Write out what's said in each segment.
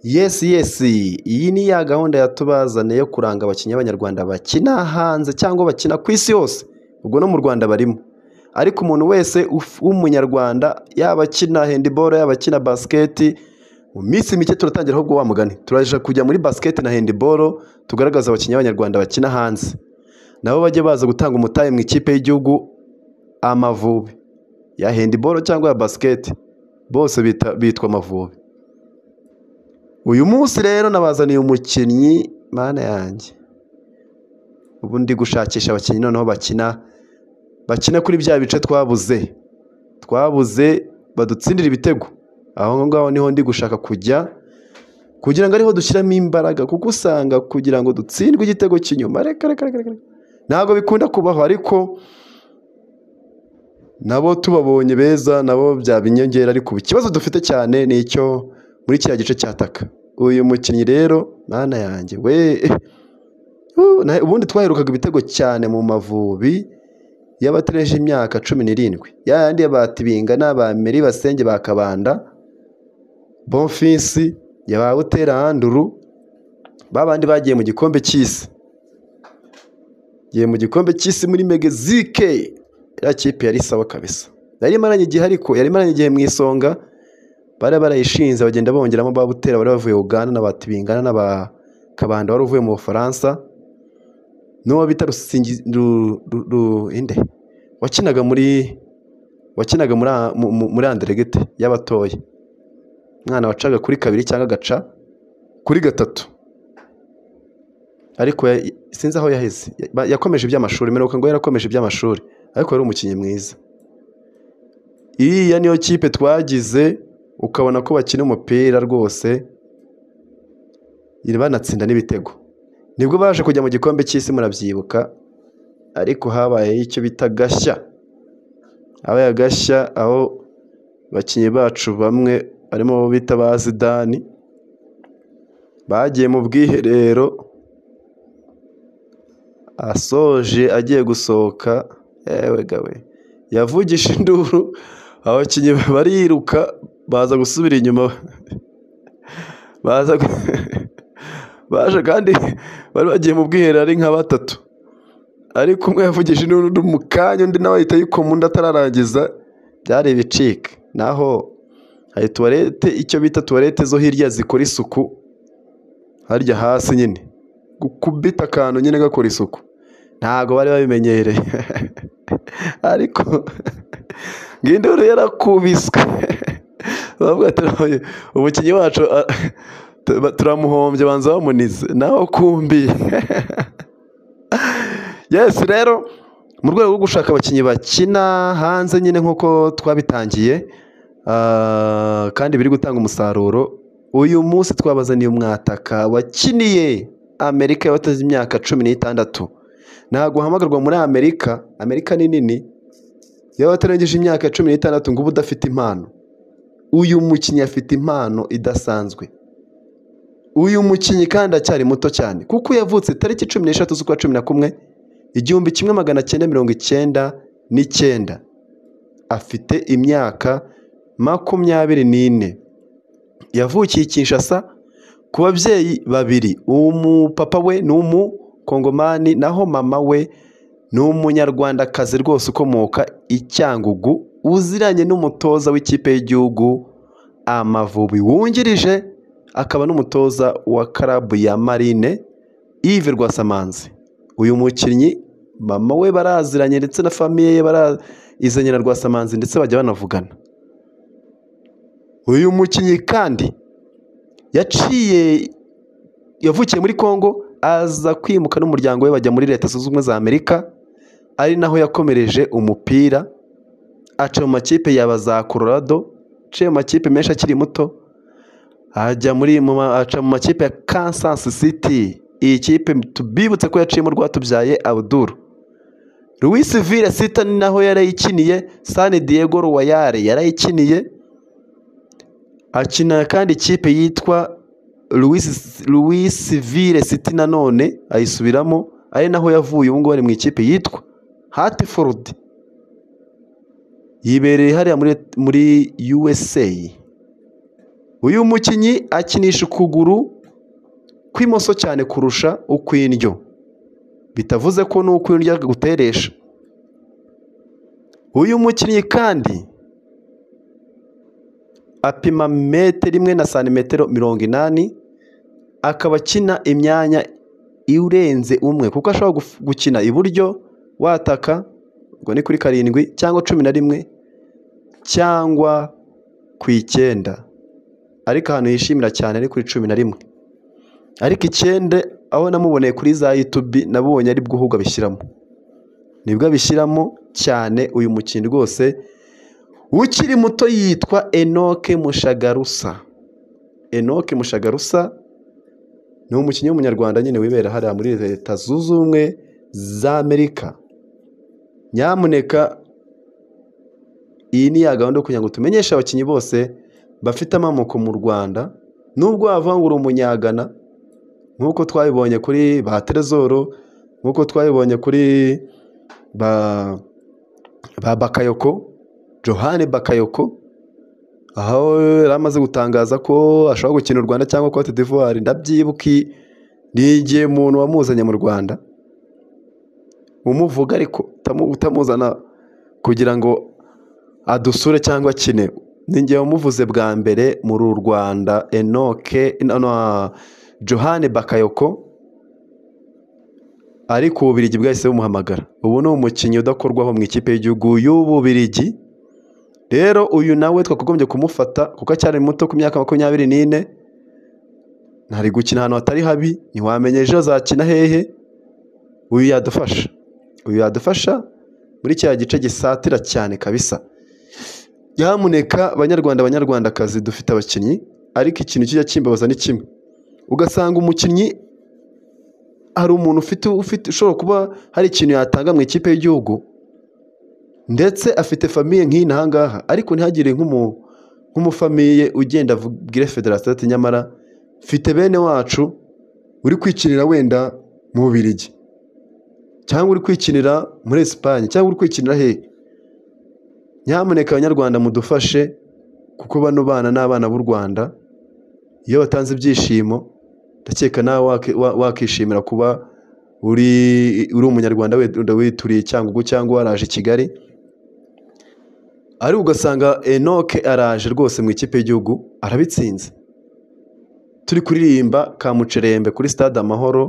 Yesi yesi, iyi ni ya gahunda yatubazane yo kuranga abakinnyi b'Abanyarwanda bakina hanze cyangwa bakina ku isi hose, ubwo no mu Rwanda barimo, ariko umuntu wese w'Umunyarwanda yaba akina handiboro, yaba akina basiketi, mu minsi mike turatangira ahubwo wa mugani, turaja kujya muri basiketi na handiboro tugaragaza abakinnyi b'Abanyarwanda bakina hanze, nabo bajye baza gutanga umutahe mu ikipe y'igihugu Amavubi, ya handiboro cyangwa ya basiketi, bose bitwa Amavubi. Uyu munsi rero nabazaniye umukinnyi mana yanjye, ubu ndi gushakisha abakinnyi noneho bakina, bakina kuri bya bice twabuze, twabuze badutsindira ibitego, aho ngaho niho ndi gushaka kujya kugira ngo ariho dushyiramo imbaraga, kuko usanga kugira ngo dutsindwe igitego cy'inyuma reka reka reka ntabwo bikunda kubaho, ariko nabo tubabonye beza nabo byaba inyongera, ariko ubu ikibazo dufite cyane ni icyo muri kiriya gice cya taka, uyu mukinnyi rero mana yanjye we, ubundi twaherukaga ibitego cyane mu Mavubi y'abatereje imyaka cumi n'irindwi, ya yandi ya ba Tibingana, ba Emery Basenge, ba Kabanda, Bonfils, ba Butera Andrew, ba bandi bagiye mu gikombe cy'isi, bagiye mu gikombe cy'isi muri Mexique, iriya kipe yari sawa kabisa, yari imaranye igihe ariko, yari imaranye igihe mu isonga, bari barayishinze bagenda bongeramo ba Butera bari bavuye Uganda, na ba Tibingana, na ba Kabanda wari uvuye mu Bufaransa, n'uwo bita Rusingi inde wakinaga muri wakinaga muri Anderegete y'abatoya, umwana wacaga kuri kabiri cyangwa agaca kuri gatatu, ariko sinzi aho yaheze, yakomeje iby'amashuri mperuka ngo yarakomeje iby'amashuri, ariko yari umukinnyi mwiza. Iriya niyo kipe twagize ukabona ko bakina umupira rwose, banatsinda n'ibitego, nibwo baje kujya mu gikombe cy'isi murabyibuka, ariko habayeho icyo bita agashya, habaye agashya aho abakinnyi bacu bamwe barimo abo bita ba Zidane, bagiye mu bwiherero, asoje agiye gusohoka yewega we, yavugije induru abakinnyi bariruka baza gusubira inyuma, baza baje kandi bari bagiye mu bwiherero ari nka batatu, ariko umwe yavugije induru mu kanya undi nawe ahita ayikoma undi atararangiza, byari ibicika, naho hari tuwarete icyo bita tuwarete zo hirya zikora isuku, harya hasi nyine gukubita akantu nyine gakora isuku, ntabwo bari babimenyereye, ariko ngo induru yarakubiswe, baravuga bati umukinnyi wacu turamuhombye banza bamunize nawe ukumbiye, yesi rero mu rwego rwo gushaka abakinnyi bakina hanze nyine nk'uko twabitangiye kandi biri gutanga umusaruro, uyu munsi twabazaniye umwataka wakiniye Amerika y'abateze imyaka cumi n'itandatu, ntabwo uhamagarwa muri Amerika, Amerika ni nini y'abatarengeje imyaka cumi n'itandatu ngo ube udafite impano, uyu mukinnyi afite impano idasanzwe, uyu mukinnyi kandi aracyari muto cyane kuko yavutse tariki cumi n'eshatu z'ukwa cumi na kumwe igihumbi kimwe magana cyenda mirongo icyenda n'icyenda, afite imyaka makumyabiri n'ine, yavukiye i Kinshasa ku babyeyi babiri, umupapa we ni umukongomani naho mama we ni umunyarwandakazi rwose ukomoka i Cyangugu, uziranye n'umutoza w'ikipe y'igihugu Amavubi wungirije akaba n'umutoza wa karabu ya Marine Yves Rwasamanzi, uyu mukinnyi mama we baraziranye ndetse na famiye ye barizanye na Rwasamanzi ndetse bajya banavugana, uyu mukinnyi kandi yaciye yavukiye muri Congo aza kwimuka n'umuryango we bajya muri Leta Zunze Ubumwe za Amerika, ari naho yakomereje umupira aca mu makipe yaba za Colorado, aciye mu makipe menshi akiri muto, ajya muri aca mu makipe ya Kansas City, iyi kipe tubibutse ko yaciyemo Rwatubyaye Abdul, Luis Villa Sita ni naho yarayikiniye, San Diego Royal yarayikiniye, akina kandi ikipe yitwa Luis Villa City nanone ayisubiramo, ari naho yavuye ubu ngubu ari mu ikipe yitwa Hartford, yibereye hariya muri USA. uyu mukinnyi akinisha ukuguru kw'imoso cyane kurusha ukw'indyo bitavuze ko n'ukw'indyo akaguteresha uyu mukinnyi kandi apima metero imwe na santimetero mirongo inani akaba akina imyanya irenze umwe kuko ashobora guf- gukina iburyo wataka ubwo ni kuri karindwi cyangwa cumi na rimwe cyangwa ku icyenda ariko ahantu yishimira cyane ni kuri cumi na rimwe ariko icyenda aho namuboneye kuri za yutubi nabonye ari bwo ahubwo abishyiramo nibwo abishyiramo cyane uyu mukinnyi rwose ukiri muto yitwa enoke mushagarusa enoke mushagarusa ni umukinnyi w'umunyarwanda nyine wibera hariya muri leta zunze ubumwe za amerika nyamuneka iyi ni ya gahunda yo kugira ngo tumenyeshe abakinnyi bose bafite amamoko mu rwanda nubwo wavuga ngo uri umunyagana nk'uko twabibonye kuri ba terezoro nk'uko twabibonye kuri ba ba bakayoko johani bakayoko aho yari amaze gutangaza ko ashobora gukina u rwanda cyangwa cote d'ivoire ndabyibuki ni igihe umuntu wamuzanye mu rwanda umuvuga ariko utamu- utamuzana kugira ngo adusure cyangwa akine ni njye wamuvuze bwa mbere muri u rwanda enoke no, no, johani bakayoko ariko ububirigi bwahise bumuhamagara ubu ni umukinnyi udakorwaho mu ikipe y'igihugu y'ububirigi rero uyu nawe twakagombye kumufata kuko acyari muto ku myaka makumyabiri n'ine ntari gukina ahantu hatari habi ntiwamenya ejo azakina hehe uyu yadufasha uyu yadufasha muri kiriya gice gisatira cyane kabisa nyamuneka banyarwanda banyarwandakazi dufite abakinnyi ariko ikintu kijya kimbabaza ni kimwe ugasanga umukinnyi hari umuntu ufite ufite ushobora kuba hari ikintu yatanga mu ikipe y'igihugu ndetse afite famiye nk'iyi n'aha ngaha ariko ntihagire nk'umu- nk'umufamiye ugenda avugire federasiyo ati nyamara mfite bene wacu uri kwikinira wenda mu Bubiligi cyangwa uri kwikinira muri Esipanye cyangwa uri kwikinira hehe nyamuneka abanyarwanda mudufashe kuko bano bana ni abana b'u rwanda iyo batanze ibyishimo ndakeka nawe waki- wa- wakishimira kuba uri uri umunyarwanda wenda wituriye cyangugu cyangwa waraje i kigali ariko ugasanga enoke araje rwose mu ikipe y'igihugu arabitsinze turi kuririmba kamucerembe kuri stade amahoro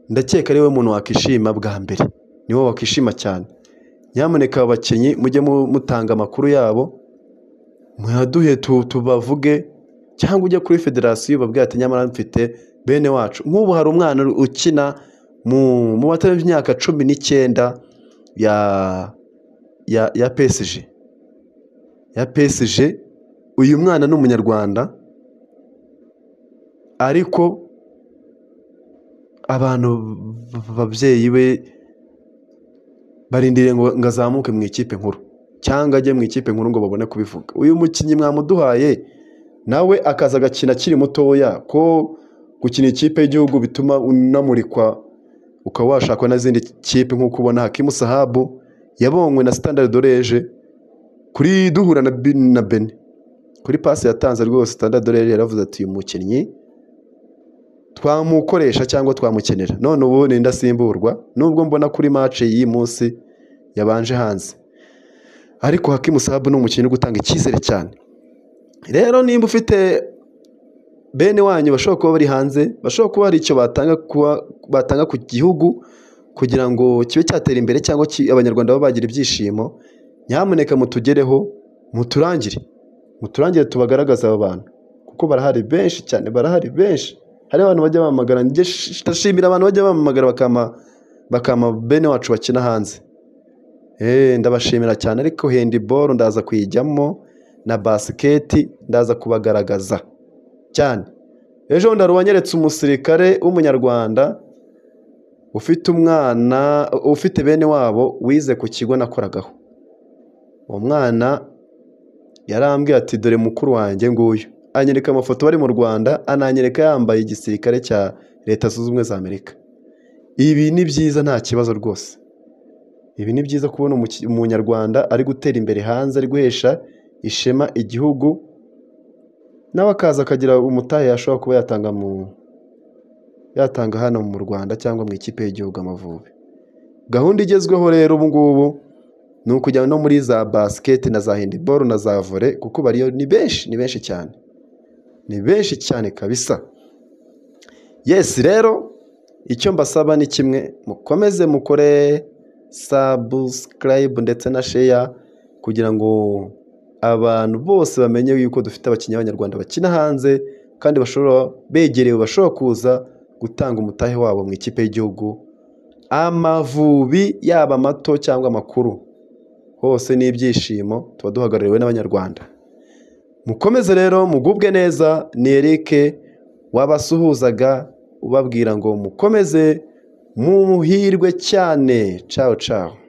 ndakeka ariwe muntu wakishima bwa mbere niwe wakishima cyane nyamuneka abakinnyi mujye mu- mutanga amakuru yabo muyaduhe tu- tubavuge cyangwa ujya kuri federasiyo ubabwira ati nyamara mfite bene wacu nk'ubu hari umwana ukina mu mu batari imyaka cumi n'icyenda ya ya ya PSG ya PSG uyu mwana ni umunyarwanda ariko abantu b- babyeyi be barindiriye ngo ngo azamuke mu ikipe nkuru cyangwa ajye mu ikipe nkuru ngo babone kubivuga uyu mukinnyi mwamuduhaye nawe akaza agakina akiri mutoya ko gukina ikipe y'igihugu bituma unamurikwa ukaba washakwa n'izindi kipe nk'uko ubona hakimu sahabu yabonywe na standard doreje kuri duhura na Bin- na beni kuri pasi yatanze rwose standard doreje yaravuze ati uyu mukinnyi twamukoresha cyangwa twamukenera none ubu ni ndasimburwa nubwo mbona kuri mace y'iyi munsi yabanje hanze ariko hakimu sahabu ni umukinnyi uri gutanga icyizere cyane rero nimba ufite bene wanyu bashobora kuba bari hanze bashobora kuba hari icyo batanga kuba batanga ku gihugu kugira ngo kibe cyatera imbere cyangwa ki- abanyarwanda babe bagira ibyishimo nyamuneka mutugereho muturangire muturangire tubagaragaza aba bantu kuko barahari benshi cyane barahari benshi hari abantu bajya bahamagara njye sh- ndashimira abantu bajya bampamagara bakama bakama bene wacu bakina hanze Eh, ndabashimira cyane ariko handiboro ndaza kuyijyamo na basiketi ndaza kubagaragaza cyane ejo bundi hari uwanyeretse umusirikare w'umunyarwanda ufite umwana ufite bene wabo wize ku kigo nakoragaho uwo mwana yarambwiye ati dore mukuru wanjye nguyu anyereka amafoto bari mu rwanda ananyereka yambaye igisirikare cya leta zunze ubumwe za amerika ibi ni byiza nta kibazo rwose ibi ni byiza kubona umuki- umunyarwanda ari gutera imbere hanze ari guhesha ishema igihugu nawe akaza akagira umutahe yashobora kuba yatanga mu yatanga hano mu Rwanda cyangwa mu ikipe y'igihugu Amavubi gahunda igezweho rero ubu ngubu ni ukujya no muri za basiketi na za handiboro na za vore kuko bariyo ni benshi ni benshi cyane ni benshi cyane kabisa yesi rero icyo mbasaba ni kimwe mukomeze mukore sabusikarayibu ndetse na sheya kugira ngo abantu bose bamenye yuko dufite abakinnyi b'abanyarwanda bakina hanze kandi bashobora begerewe bashobora kuza gutanga umutahe wabo mu ikipe y'igihugu amavubi yaba amato cyangwa amakuru hose ni ibyishimo tuba duhagarariwe n'abanyarwanda mukomeze rero mugubwe neza ni Eric wabasuhuzaga ubabwira ngo mukomeze muhirwe cyane cawo cawo